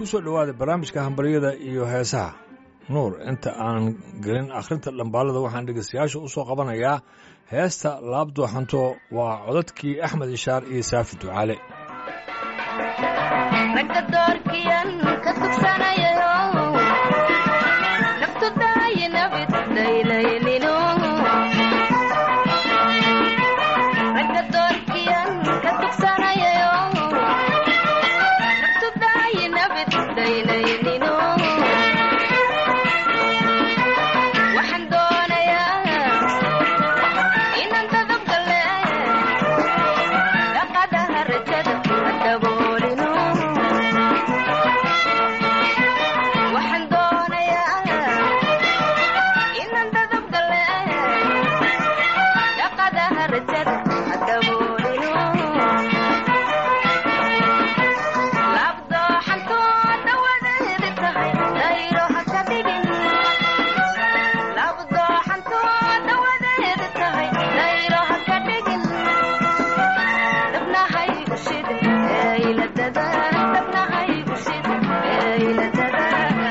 ku soo dhowaada barnaamijka hambaryada iyo heesaha nuur inta aanan gelin akhrinta dhambaalada waxaan dhegeystayaasha u soo qabanayaa heesta laabdooxanto waa codadkii axmed ishaar iyo saafi ducaale ragga doorkiyan ka tugsanayayo naftu daayi nabid daylaynino ragga doorkiyan ka tugsanayayo naftu daayi nabid daylaynino waxaan doonayaa inaan dadabgale dhaqadaha rajada daboolino waxaan doonayaa inaan dadabgale dhaqadaha rajada daboolino laabdooxantoo dhawadeedi tahay dayro ha ka dhigin laabdooxantoo dhawadeedi tahay dayro ha ka dhigin dabnahay ushid eyladada dabnahay ushid eyladada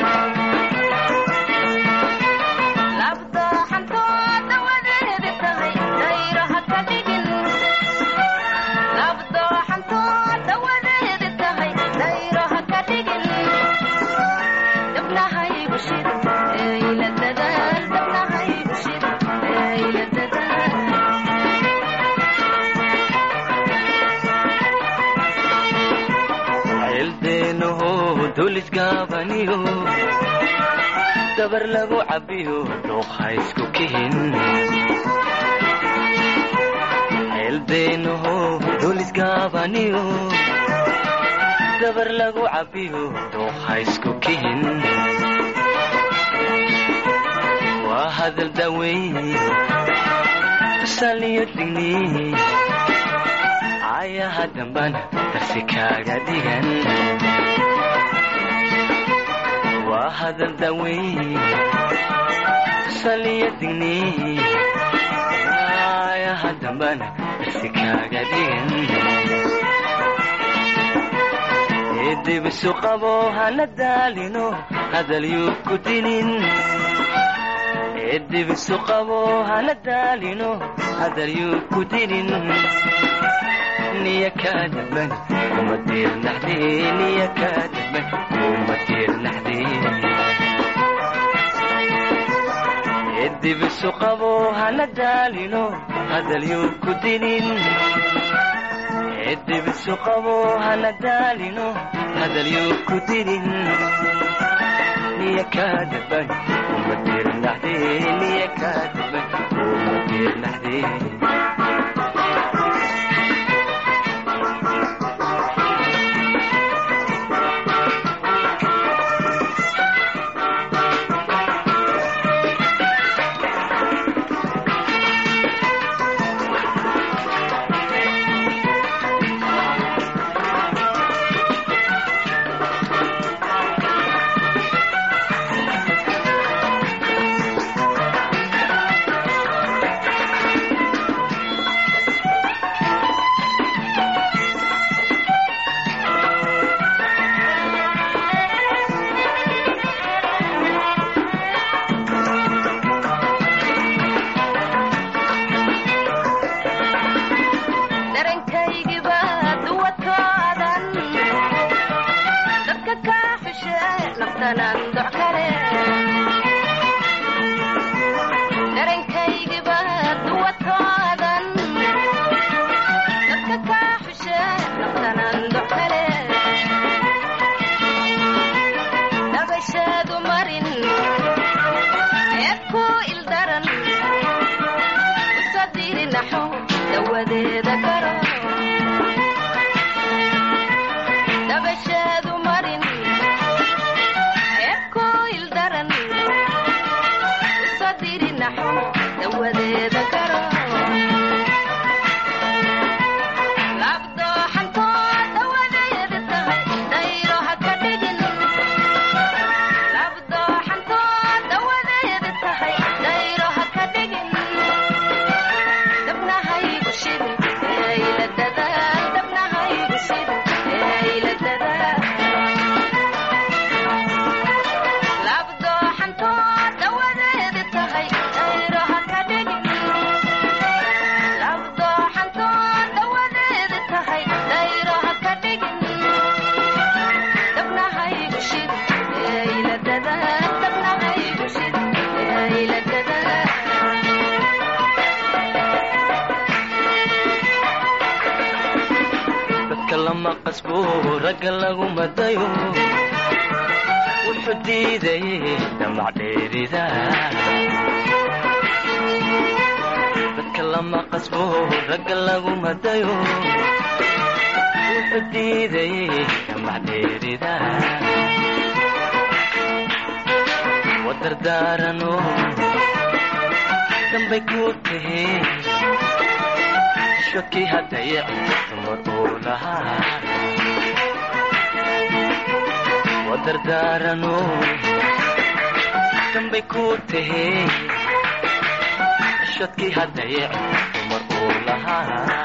laabdooxantoo dhawadeedi tahay dayro ha ka dhigin laabdooxantoo dhawadeedi tahay dayro ha ka dhigin dabnahay ushid eyladada dabnahay ushid eyladada ceeldeenaho dulisgaabaniyo dabar lagu cabbiyo dhuuqa isku kihin ceeldeenaho dulisgaabaniyo dabar lagu cabbiyo dhuuqa isku kihin waa hadal daweyn tusaaliyo digni ayaha dambana darsi kaaga dhigan waa hadal daweyn tusaaliyo digni ayaha dambana darsi kaaga dhigan eedibisu qabo hana daalino hadal yuu ku dinin eedibisu qabo hana daalino hadal yuu ku dinin niya kaadaban kuma diirnaxde niya kaadaban kuma diirnaxde eedibisu qabo hana daalino hadal yuu ku dinin eedibisu qabo hana daalino hadal yuu ku dinin niya kaadaban kuma diirnaxde niya kaadaban kuma diirnaxde dharankaygiba duwadkoodan dadka kaa xushe naftanan doc kale dharankaygiba duwadkoodan dadka kaa xushe naftanan doc kale dabashaadu marin eed ku ildaran usadirinaxo dawadeeda garo dabashaadu marin eed ku ildaran usadirinaxo dawadeeda garo labdooxantoo dawadeeda tahay dayro ha ka dhigin labdooxantoo lama qasbo ragga lagu madayo wuxuu diiday damac dheerida dadka lama qasbo ragga lagu madayo wuxuu diiday damac dheerida wadardaarano dambay ku tahe shokii haddayac dumar uu lahaa wadardaarano dambay ku tahe shadkii haddayac dumar uu lahaa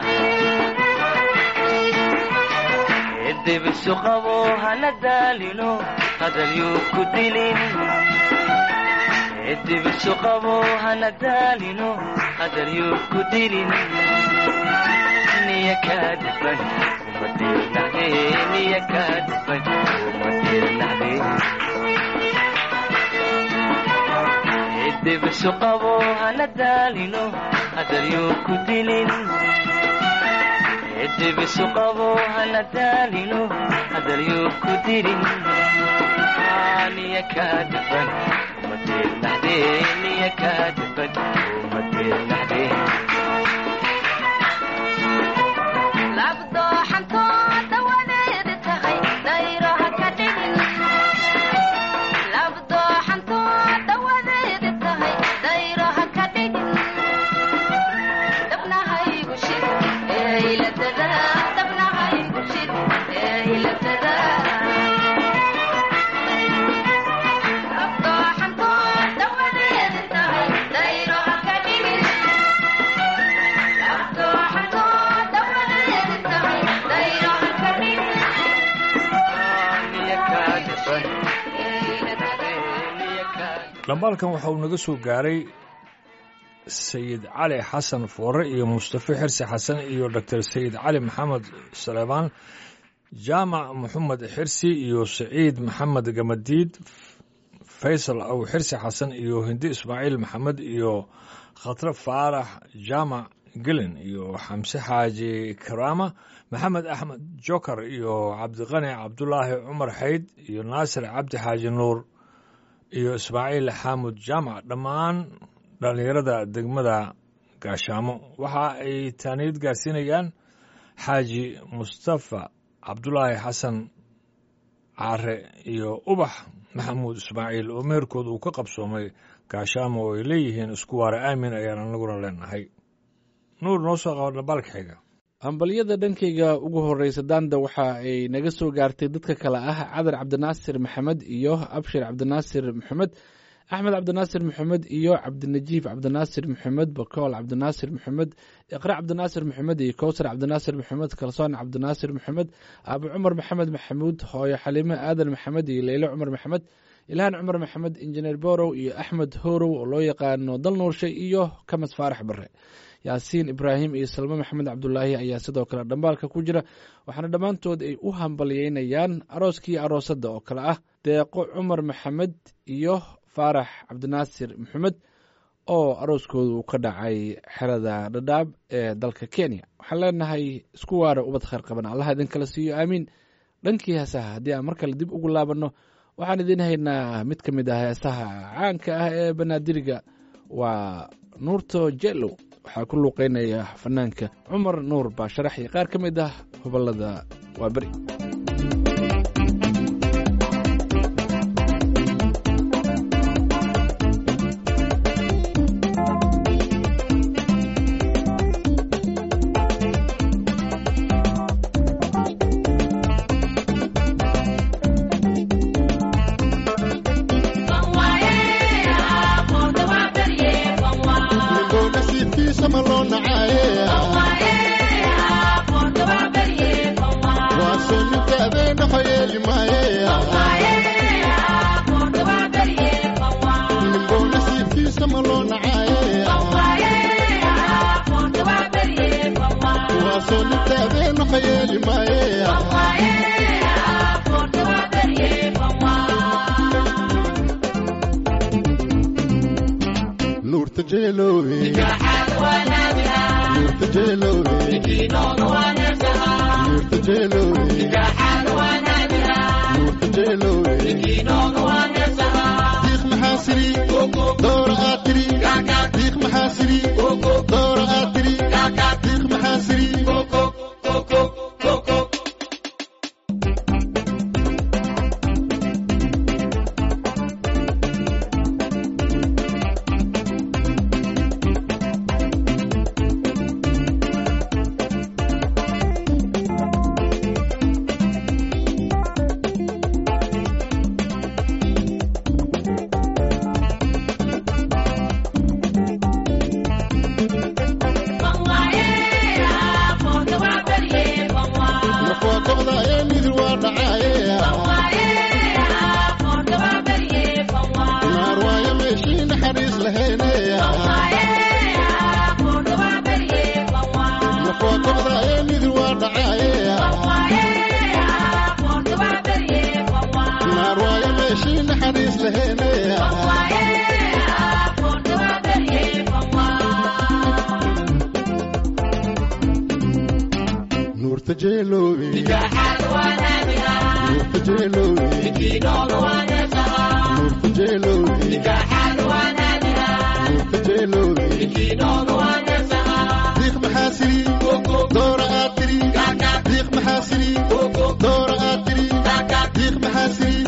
edebisu qabo hana daalino hadalyuu ku dilin edebisu qabo hana daalino hadalyuu ku dilin niya kaa dhiban uma dirnacde niya kaa dhiban uma dirnacde edebisu qabo hana daalino hadalyuu ku dilin edebisu qabo hana daalino hadalyuu ku dilin niya kaa dhiban uma dirnacde niya kaa dhiban uma dirnacde labdooxantooda wadeeda tahay dayro ha ka dhigin labdooxantooda wadeeda tahay dayro ha ka dhigin dabnahaygu shid eeyladada dabnahaygu shid eeyladada labdooxantooda wadeeda tahay dayro ha ka dhigin labdooxantooda wadeeda tahay dayro ha ka dhigin niya kaa dhiban eeyladada niya kaa dhambaalkan waxa uu naga soo gaaray sayid cali xasan foore iyo mustafe xirsi xasan iyo doctor sayid cali maxamed saleebaan jaamac maxamed xirsi iyo saciid maxamed gamadiid faysal aw xirsi xasan iyo hindi ismaaciil maxamed iyo khatre faarax jaamac gelin iyo xamse xaaji karaama maxamed axmed jokar iyo cabdiqani cabdulaahi cumar xayd iyo naasir cabdi xaaji nuur iyo ismaaciil xaamud jaamac dhammaan dhallinyarada degmada gaashaamo waxa ay taaniyad gaarsiinayaan xaaji mustafa cabdulaahi xasan caare iyo ubax maxamuud ismaaciil oo meherkooda uu ka qabsoomay gaashaamo oo ay leeyihiin isku waare aamin ayaan anaguna leenahay nuur noo soo qaba dhambaalka xiga hambalyada dhankayga ugu horreysa daanda waxa ay naga soo gaartay dadka kale ah cadar cabdinaasir maxamed iyo abshir cabdinaasir maxamed axmed cabdinaasir maxamed iyo cabdinajiif cabdinaasir maxamed bakool cabdinaasir maxamed iqra cabdinaasir maxamed iyo kowsar cabdinaasir maxamed kalsoon cabdinaasir maxamed abu cumar maxamed maxamuud hooyo xaliime aadan maxamed iyo leyle cumar maxamed ilhaan cumar maxamed injineer borow iyo axmed horow oo loo yaqaano dal nuurshe iyo kamas faarax bare yaasiin ibraahim iyo salme maxamed cabdulaahi ayaa sidoo kale dhambaalka ku jira waxaana dhammaantood ay u hambalyeynayaan arooskii aroosadda oo kale ah deeqo cumar maxamed iyo faarax cabdinaasir maxamed oo arooskooda uu ka dhacay xerada dhadhaab ee dalka kenya waxaan leenahay isku waara ubad khayr qaban allaha idin kala siiyo aamiin dhankii heesaha haddii aan mar kale dib ugu laabanno waxaan idiin haynaa mid ka mid ah heesaha caanka ah ee banaadiriga waa nuurto jello waxaa ku luuqeynaya fanaanka cumar nuur baa sharaxya qaar ka mid ah gobolada waa beri ninbow nasiibkiisa ma loo nacaaye waa soo ninka abeena hoyeeli maaye ninbow nasiibkiisa ma loo nacaaye waa soo ninka abeena hoyeeli maaye nuurta jeeloowe nuurta jeeloowe nuurta jeelowe nuurta jeelowe diiq maxaa siri doora aad tiri diiq maxaa siri doora aad tiri diiq maxaa siri nafwaa go'da ee midir waa dhacaaye naar waayo meeshii naxariis lahayne nafwaa go'da ee midir waa dhacaaye naar waayo meeshii naxariis lahayne nuurta jeelowe nuurta jeelowe nuurta jeelowe nuurta jeelowe diiq maxaa siri doora aad tiri diiq maxaa siri doora aad tiri diiq maxaa siri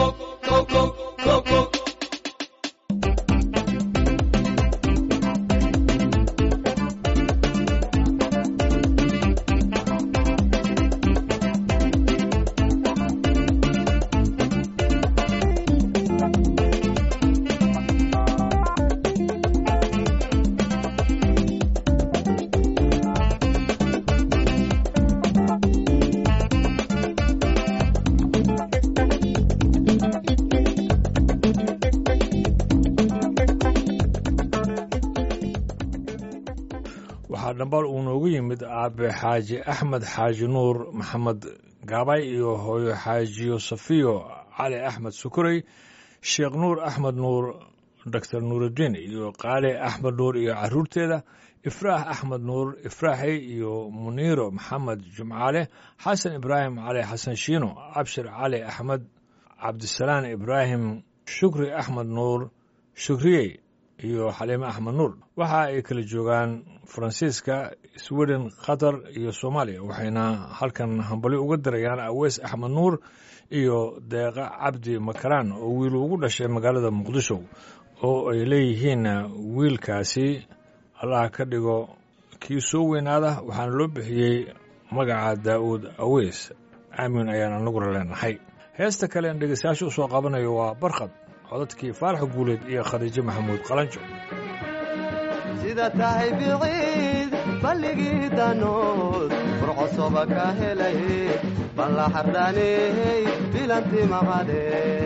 waxaa dhambal uu noogu yimid aabe xaaji axmed xaaji nuur maxamed gaabay iyo hooyo xaajiyo safiyo cali axmed sukurey sheekh nuur axmed nuur doctor nuurudiin iyo qaali axmed nuur iyo caruurteeda ifraax axmed nuur ifraaxey iyo muniiro maxamed jumcaale xasan ibraahim cali xasan shiino abshir cali axmed cabdisalaan ibraahim shukri axmed nuur shukriyey iyo xaliime axmed nuur waxa ay kala joogaan faransiiska sweden qatar iyo soomaaliya waxayna halkan hambali uga dirayaan aweys axmed nuur iyo deeqa cabdi makaraan oo wiil ugu dhashay magaalada muqdisho oo ay leeyihiin wiilkaasi allah ka dhigo kii soo weynaada waxaana loo bixiyey magaca daa'uud aweys aamin ayaan anaguna leenahay heesta kale en dhegeystayaasha u soo qabanayo waa barkhad codadkii faarax guuleed iyo khadiijo maxamuud qalanjo sida tahay biciid balligii danood furcosoba ka helay balla xardhaaney bilanti maqade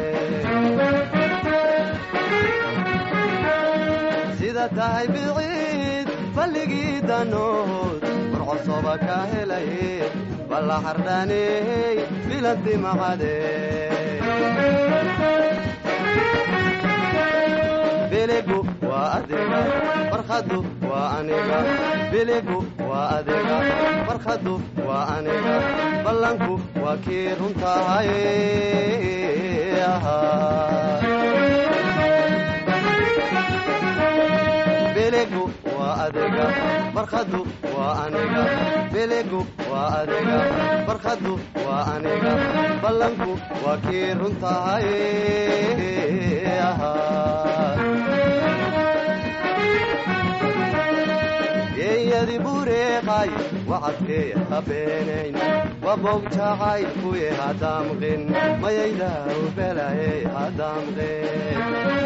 sida tahay biciid balligii danood furcosoba ka helay balla xardhaaney bilanti maqade biligu waa adiga farkhadu waa aniga biligu waa adiga farkhadu waa aniga ballanku waa kii runtahay biligu waa adiga farkhadu waa aniga biligu waa adiga farkhadu waa aniga ballanku waa kii runtahay geeyadi bureeqay wacadkee habeenayn wabog jacayl kuye hadaamqin mayaydaw belaye hadaamqin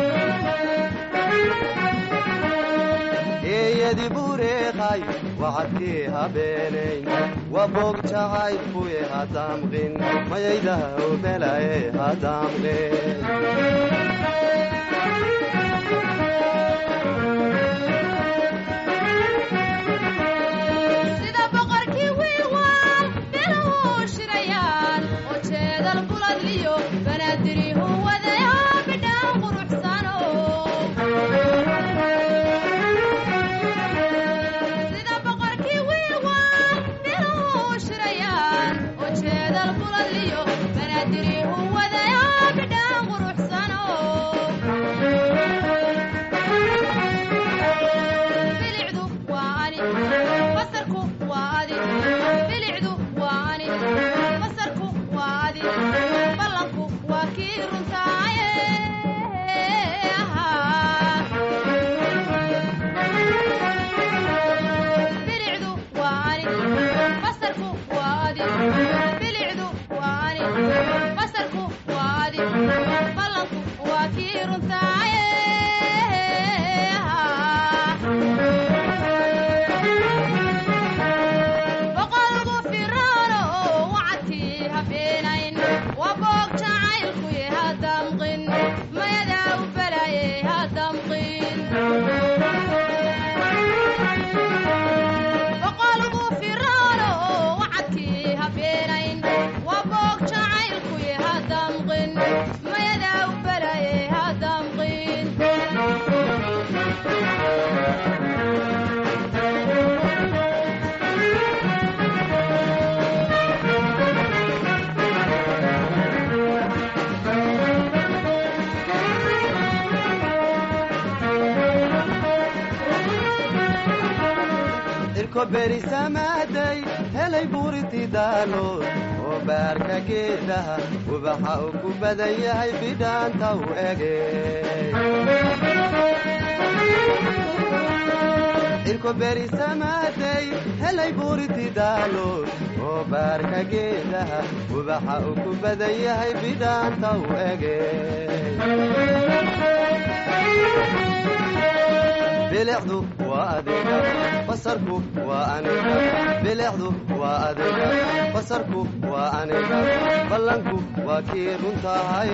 geeyadi bureeqay wacadkee habeenayn wabog jacayl kuye hadaamqin mayaydaw belaye hadaamqin sida boqorkii wiilwaal biluhu shirayaan oo jeedal buladliyo banaadirihu wadayo bidhaan quruxsano sida boqorkii wiilwaal biluhu shirayaan cirko berisamaaday helay buuriti daalood oo baarka geedaha ubaxa uu ku badan yahay bidhaanta u ege cirko berisamaaday helay buuriti daalood oo baarka geedaha ubaxa uu ku badan yahay bidhaanta u ege bilicdu waa adiga basarku waa aniga bilicdu waa adiga basarku waa aniga ballanku waa kii runtahay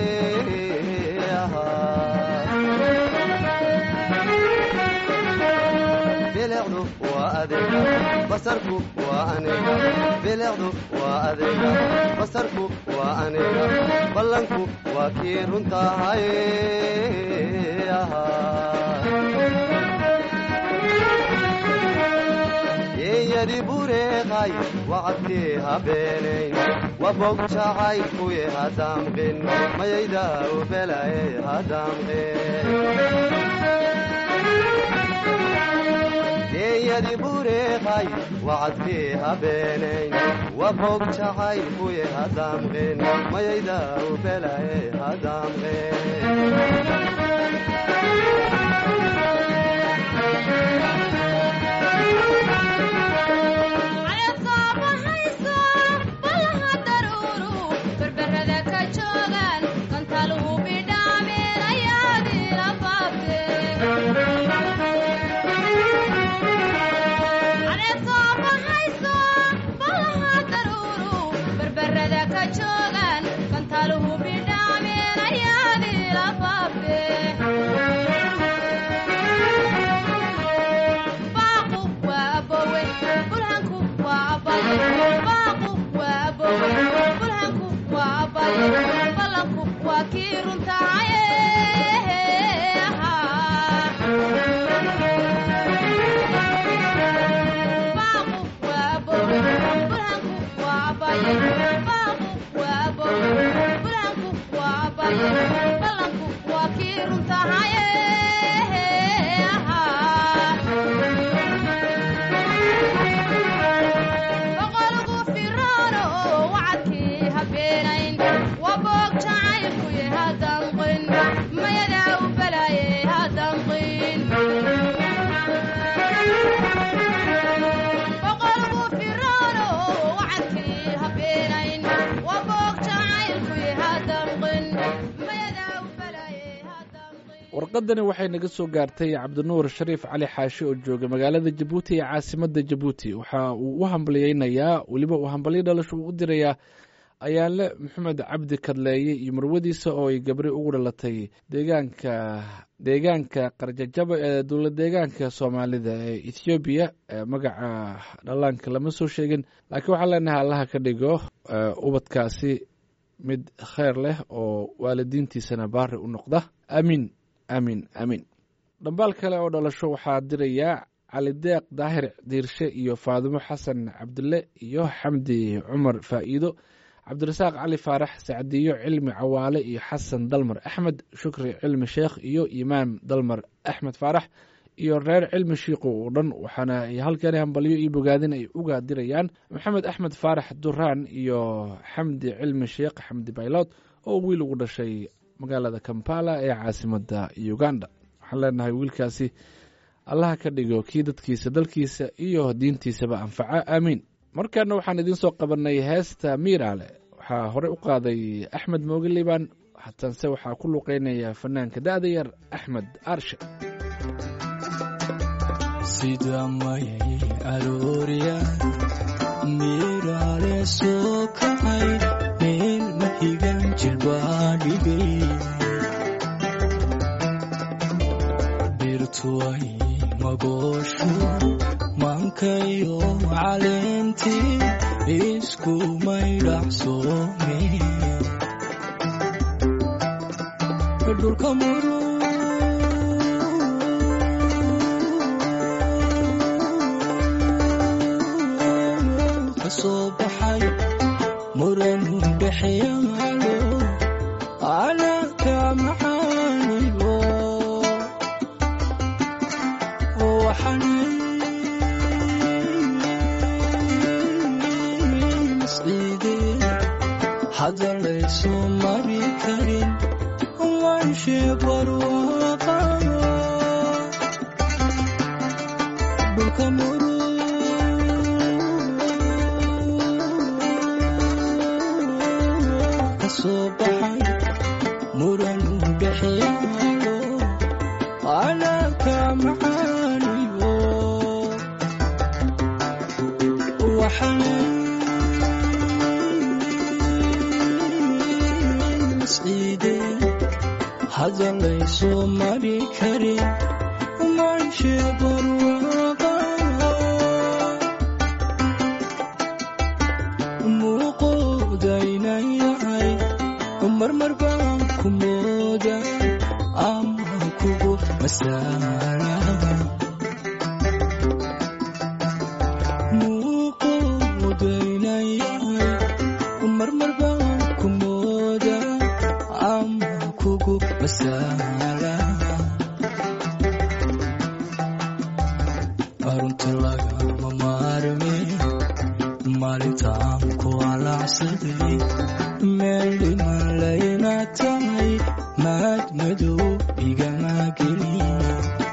bilicdu waa adiga basarku waa aniga bilicdu waa adiga basarku waa aniga ballanku waa kii runtahay yeeyadi bureeqay wacadkii habeenayn wabog jacaylkuye hadaamqin mayayda u belaye hadaamqin yeeyadi bureeqay wacadkii habeenayn wabog jacaylkuye hadaamqin mayayda u belaye cayadkaabahayso ballaha daruuru berberada ka joogaan kantaluhu bidhaameen ayaadiila baabte cayadkaabahayso ballaha daruuru berberada ka joogaan kantaluhu bidhaameen ayaadiila baabte baaqu waa abowe bulhanku waa abaye baaqu waa abowe bulhanku waa abaye ballanku waa kii runtahaye baaqu waa abowe bulhanku waa abaye baaqu waa abowe bulhanku waa abaye ballanku waa kii runtahaye boqolgu firaano oo wacadkii habeenayn waa boog jacaylkuye hadanqin mayadaa u balaaye hadanqin boqolgu firaano oo wacadkii habeenayn waa boog jacaylkuye hadanqin mayadaa u balaaye hadanqin warqadani waxay naga soo gaartay cabdinuur shariif cali xaashi oo jooga magaalada jabuuti ee caasimada jabuuti waxa uu u hambalyeynayaa weliba uu hambalyo dhalasho uu u dirayaa ayaanle maxamed cabdi kadleeye iyo marwadiisa oo ay gabri ugu dhalatay deegaanka deegaanka qarjajaba ee dowla deegaanka soomaalida ee ethoobiya ee magaca dhallaanka lama soo sheegin laakiin waxaan leenahay allaha ka dhigo ee, ubadkaasi mid kheyr leh oo waalidiintiisana baari u noqda aamiin aamiin aamiin dhambaal kale oo dhalasho waxaa dirayaa cali deeq daahir diirshe iyo faadimo xasan cabdille iyo xamdi cumar faa'iido cabdirasaaq cali faarax sacdiyo cilmi cawaale iyo xasan dalmar axmed shukri cilmi sheekh iyo imaam dalmar axmed faarax iyo reer cilmi shiiqo oo dhan waxaana ay halkani hambalyo iyo bogaadin ay uga dirayaan maxamed axmed faarax duraan iyo xamdi cilmi sheekh xamdi baylod oo wiil ugu dhashay magaalada kampala ee caasimada uganda waxaan leenahay wiilkaasi allaha ka dhigo kii dadkiisa dalkiisa iyo diintiisaba anfaca aamiin markaana waxaan idiin soo qabanay heesta miiraale waxaa hore u qaaday axmed mooge liibaan hatanse waxaa ku luqeynaya fanaanka da'da yar axmed aarshe sida mayay aroorya miiraale soo kacay meel mahigan jilbaadhigay birtuway magooshu mankayo caleentii isku maydhacsoome dhulka muru kasoo baxay muran dhexyaalo anaka maxaanigo waxanay maanshe barwaaqayo dhulka murug ka soo baxay muran dhexeeyayo anaka macaaniyo waxaan masciideen hadalayso mari karin maanshe barwaaqayo muuqoodaynan yahay marmar baan ku mooda ama kugu masaala muuqoodaynan yahay marmar baan ku mooda ama kugu masaala arunta lagama maarme maalintaan ku alacsaday meel dhiman layna tahay maad madow igama gelin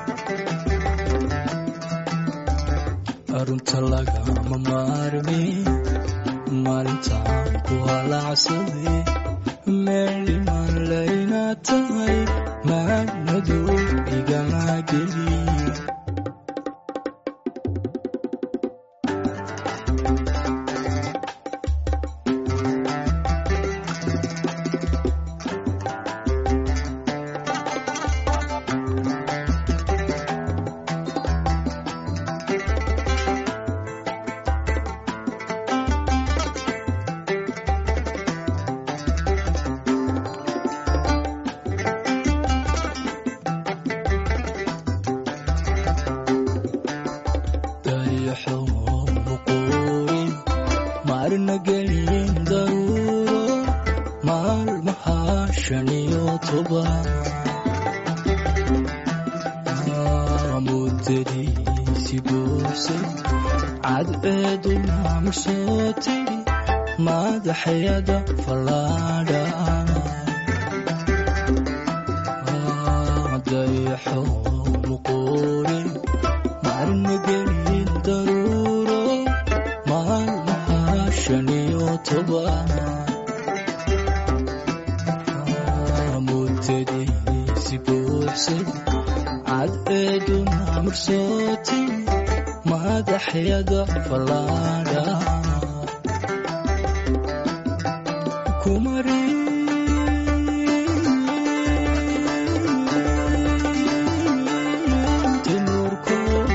arunta lagama maarme maalintaan ku alacsaday meel dhiman layna tahay maad madow igama gelin dayaxo muquurin maarna gelin daruuro maalmaha shan iyo toban muddadiisi buursay cadceedu maamul soo tiri madaxyada fallaadha dayaxo muquurin maarna gelin daruuro maalmaha shan iyo toban muddadiisi buuxsay cadceedu maamul soo tiri madaxyada fallaadha kumarintinurko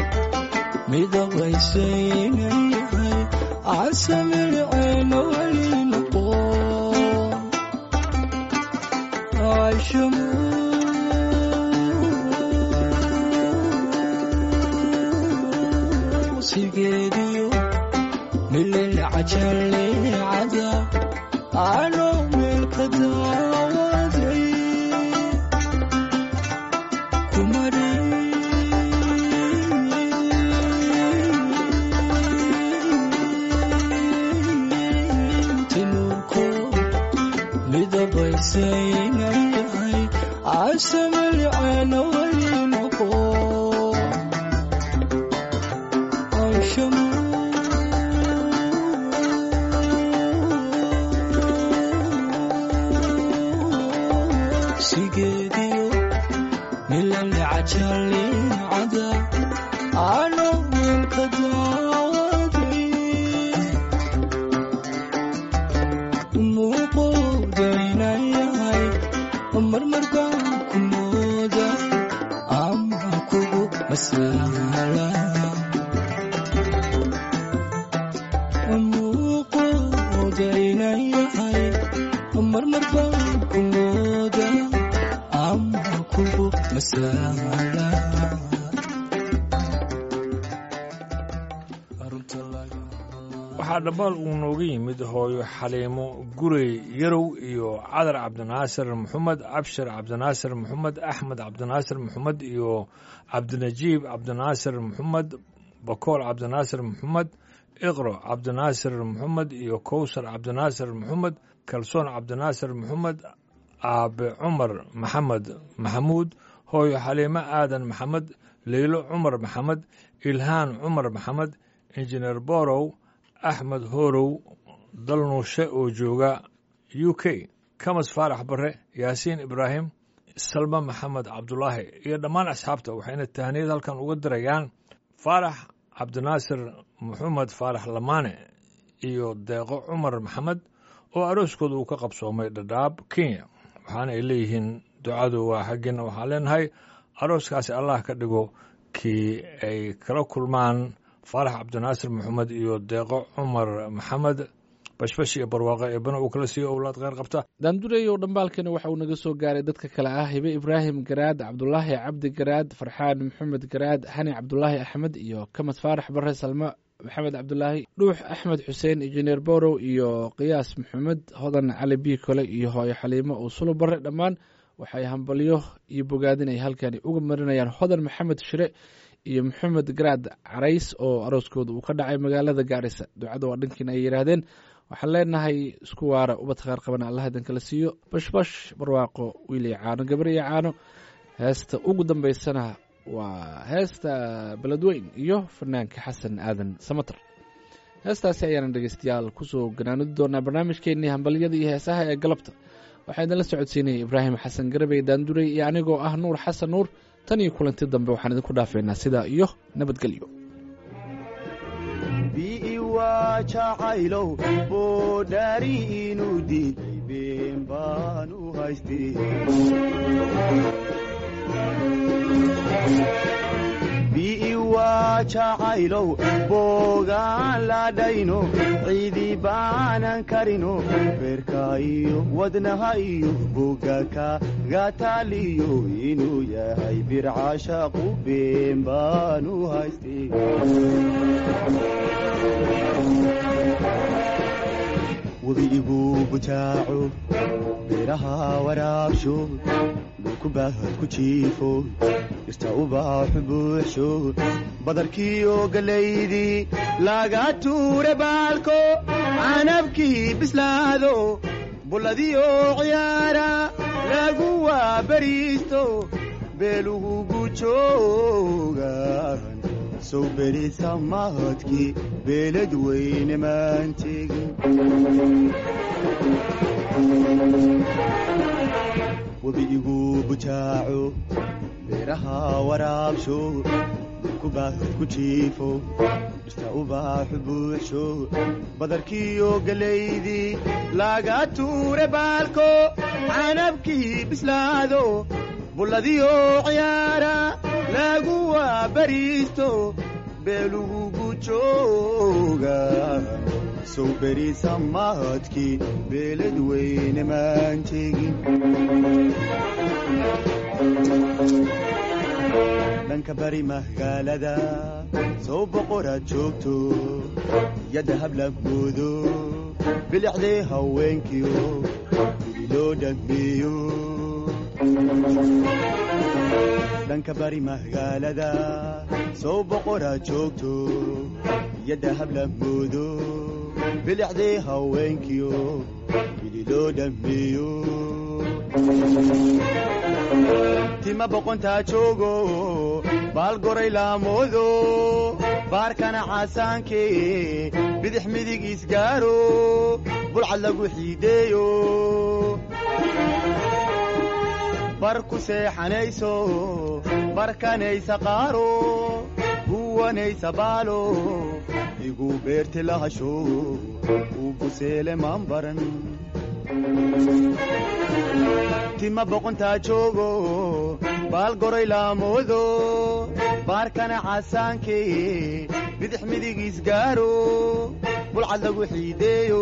midabaysaynyahay casamilceena weli noqo aishamu sigeediyo milel cajalecada ano meelka daawaday tinurko midabaysaynyahay casamilceena weli noqo sigeediyo milali cajalecada ano meelka daawaday muuqoodaynan yahay marmar baan ku mooda ama kugu masaala muuqoodaynan yahay marmar baan ku mooda ama kugu masaala Arunta laga- waxaa dhammaal uu nooga yimid hooyo xaliimo gurey yarow iyo cadar cabdinaasir maxamed cabshir cabdinaasir maxamed axmed cabdinaasir maxamed iyo cabdinajiib cabdinaasir maxamed bakool cabdinaasir maxamed iqro cabdinaasir maxamed iyo kowsar cabdinaasir maxamed kalsoon cabdinaasir maxamed aabe cumar maxamed maxamuud hooyo xaliimo aadan maxamed leylo cumar maxamed ilhaan cumar maxamed injineer borow axmed horow dalnuushe oo jooga u k kamas faarax bare yaasiin ibraahim salma maxamed cabdulaahi iyo dhammaan asxaabta waxayna tahniyad halkan uga dirayaan faarax cabdinaasir maxamed faarax lamaane iyo deeqo cumar maxamed oo arooskooda uu ka qabsoomay dhadhaab kenya waxaana ay leeyihiin ducadu waa xaggiina waxaan leenahay arooskaasi allah ka dhigo kii ay kala kulmaan faarax cabdinaasir maxamed iyo deeqo cumar maxamed bashbash iyo barwaaqo eebana uu kala siiyo owlaad kheyr qabta daandureeyow dhambaalkani waxa uu naga soo gaaray dadka kale ah hibe ibraahim garaad cabdulaahi cabdi garaad farxaan maxamed garaad xani cabdulaahi axmed iyo kamad faarax bare salmo maxamed cabdulaahi dhuux axmed xuseen injineer borow iyo qiyaas maxamed hodan cali bii kole iyo hooyo xaliimo oo sulo bare dhammaan waxay hambalyo iyo bogaadin ay halkani uga marinayaan hodan maxamed shire iyo maxamed garaad carays oo arooskooda uu ka dhacay magaalada gaarisa ducada waa dhankiina ay yidhaahdeen waxaan leenahay isku waara ubad kheer qabana allah idan kala siiyo bashbash barwaaqo wiil iyo caano gabar iyo caano heesta ugu dambaysana waa heesta beledweyn iyo fanaanka xasan aadan samater heestaasi ayaana dhegeystayaal kusoo ganaanudi doonaa barnaamijkeenii hambalyada iyo heesaha ee galabta waxaa idinla socodsiinaya ibraahim xasan garabey daanduray iyo anigoo ah nuur xasan nuur tan iyo kulanti dambe waxaan idinku dhaafeynaa sidaa iyo nabadgelyo biiwaa jacaylow boodhaari inuu diiday been baan u haystay biiwaa jacaylow boogaan ladhayno ciidi baanan karino beerka iyo wadnaha iyo bogaka gataaliyo inuu yahay bircashaqu been baan u haystay webiigu butaaco beeraha waraabsho dhulku baahad ku jiifo dhirta ubaaxu buuxsho badarkiiyo gallaydii laga tuure baalko canabkii bislaado bulladiyo ciyaara lagu waabariisto beelugu gujoogan sow berisa mahadkii beelad weyne maan tegin webiigu butaaco beeraha waraabsho dhulku baahad ku jiifo dhirta ubaaxu buuxsho badarkiiyo gallaydii laga tuure baalko canabkii bislaado bulladiyo ciyaara lagu waabariisto beelugu gujooga sow berisa mahadkii beelad weyne maan tegin dhanka bari magaalada sow boqoraad joogto yadda habla moodo bilicdee haweenkiyo bili loo dhammeeyo dhanka bari magaalada sow boqoraad joogto yadda habla moodo bilicdee haweenkiyo bili loo dhammeeyo tima boqontaa joogo baal goray laamoodo baarkana caasaanke bidix midig isgaaro bulcad lagu xiideeyo bar ku seexanayso barkanaysa qaaro huwanaysa baalo igu beerti lahasho uu buseele maan baran tima boqontaa joogo baal goray laamoodo baarkana caasaanke bidix midig isgaaro bulcad lagu xiideeyo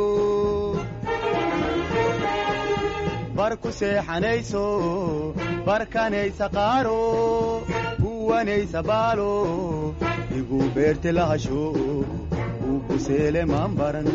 bar ku seexanayso barkanaysa qaaro huwanaysa baalo igu beerti lahasho uu buseele maan baran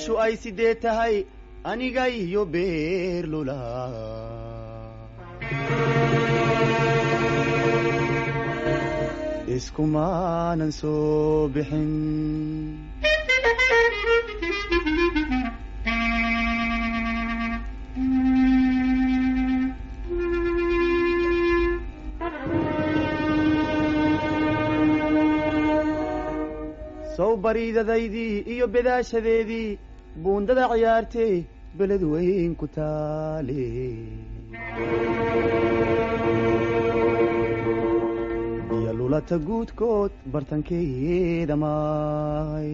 bishu ay sidee tahay aniga iyo beerlula iskumaanan soo bixin sow bariidadaydii iyo bedaashadeedii buundada ciyaartee beled weyn ku taale iyo lulata guudkood bartankeeda maay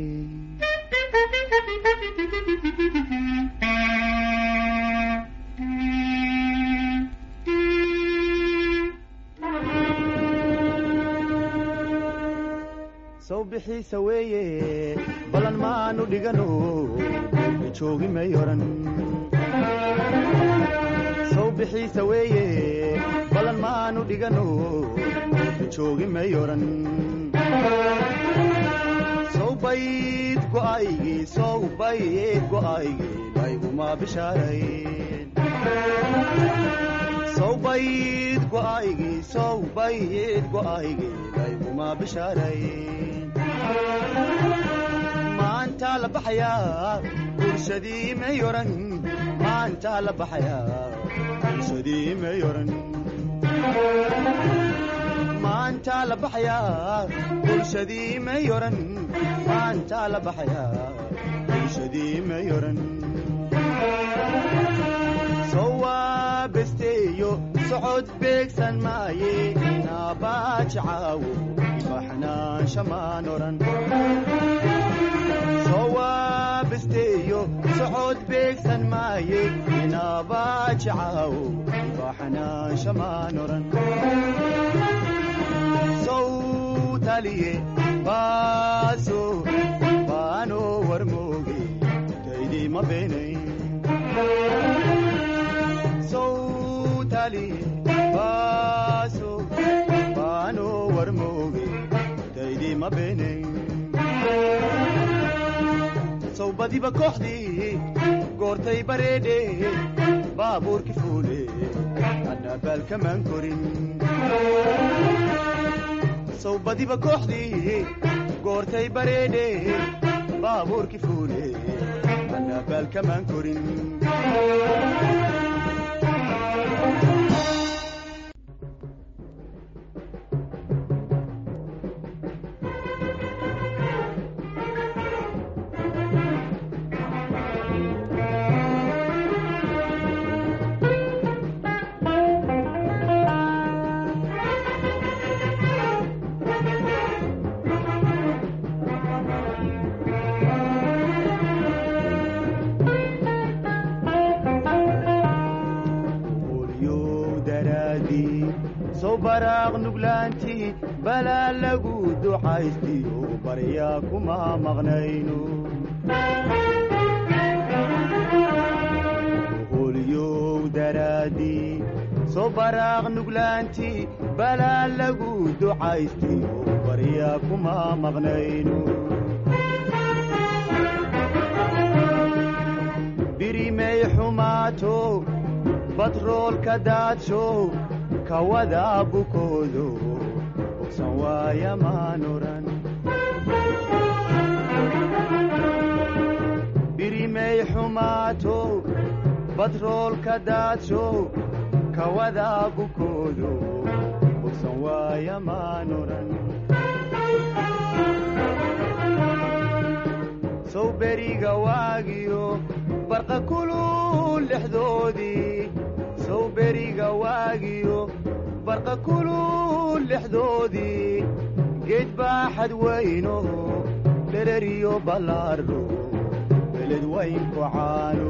sow bixiisa weeye ballan maanu dhigano joogi may oran sow bixiisa weeye ballan maanu dhigano joogi may oran sow bayd go'aygii sow bayd go'aygii layguma bishaarayn sow bayd go'aygii sow bayd go'aygii layguma bishaarayn maanta la baxayaa bulshadii may oran maanta la baxayaa bulshadii may oran maanta la baxayaa bulshadii may oran maanta la baxayaa bulshadii may oran sowaa besteeyo socod beegsan maaye naabaaji caawo imaxnaansha maan oran sowaa besteeyo socod beegsan maaye inaabaaji caawo imaxnaansha maan oran sow taliye baaso baano warmooge taydii ma beenayn sowtali baaso baano warmooge taydii ma beenayn sow badiba kooxdii goortay bareedhe baabuurki fuule anna baalkamaan korin sow badiba kooxdii goortay bareedhe baabuurki fuule anna baalkamaan korin olyow daraadii sow baraaq nuglaantii balaa lagu ducaystiyo baryaa kuma maqnayno olyow daraadii sow baraaq nuglaantii balaa lagu ducaystiyo baryaa kuma maqnayno birimay xumaato batroolka daadsho kawada bukoodo bogsan waaya maan oran birimay xumaato batroolka daadsho kawada bukoodo bogsan waaya maan oran sow beriga waagiyo barqa kulul dhexdoodii sow beriga waagiyo barqa kulul dhexdoodii geed baaxad weyno dhereriyo ballaadho beled weynku caano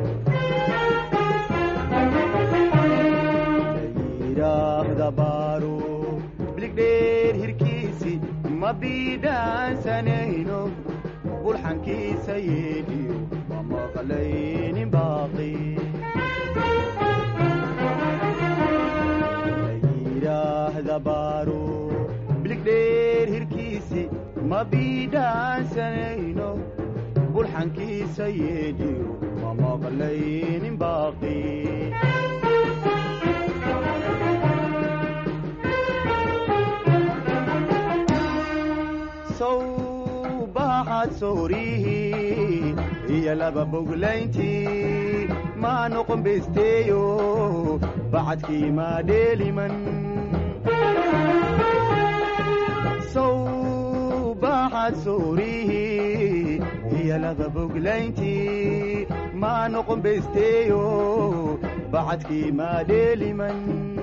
layidhaahda baaro biligdheer hirkiisi ma biidhaansanayno bulxankiisa yeedhiyo ma maqlaynin baaqi layidhaahda baaro biligdheer hirkiisi ma biidhaansanayno bulxankiisa yeedhiyo ma maqlaynin baaqi sow baaxaad soorihii iyo laba boglayntii maa noqon besteeyo bacadkii maa dheeliman sow baaxaad soorihii iyo laba boglayntii maa noqon besteeyo bacadkii maa dheeliman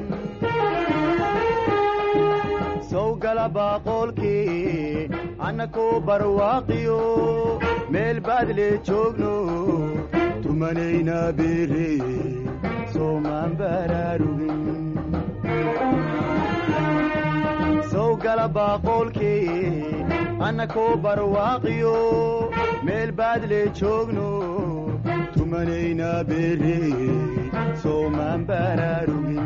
sow gala baaqoolkii annakoo barwaaqiyo meel baad lee joogno tumanayna beere soomaan baraarugin sow gala baaqoolkii annakoo barwaaqiyo meel baad lee joogno tumanayna beere soomaan baraarugin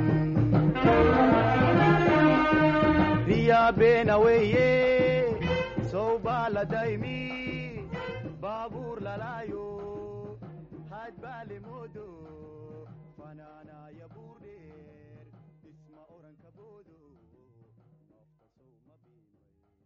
riyaa beena weeye sow baa la daymi baabuur lalaayo haad baa le moodo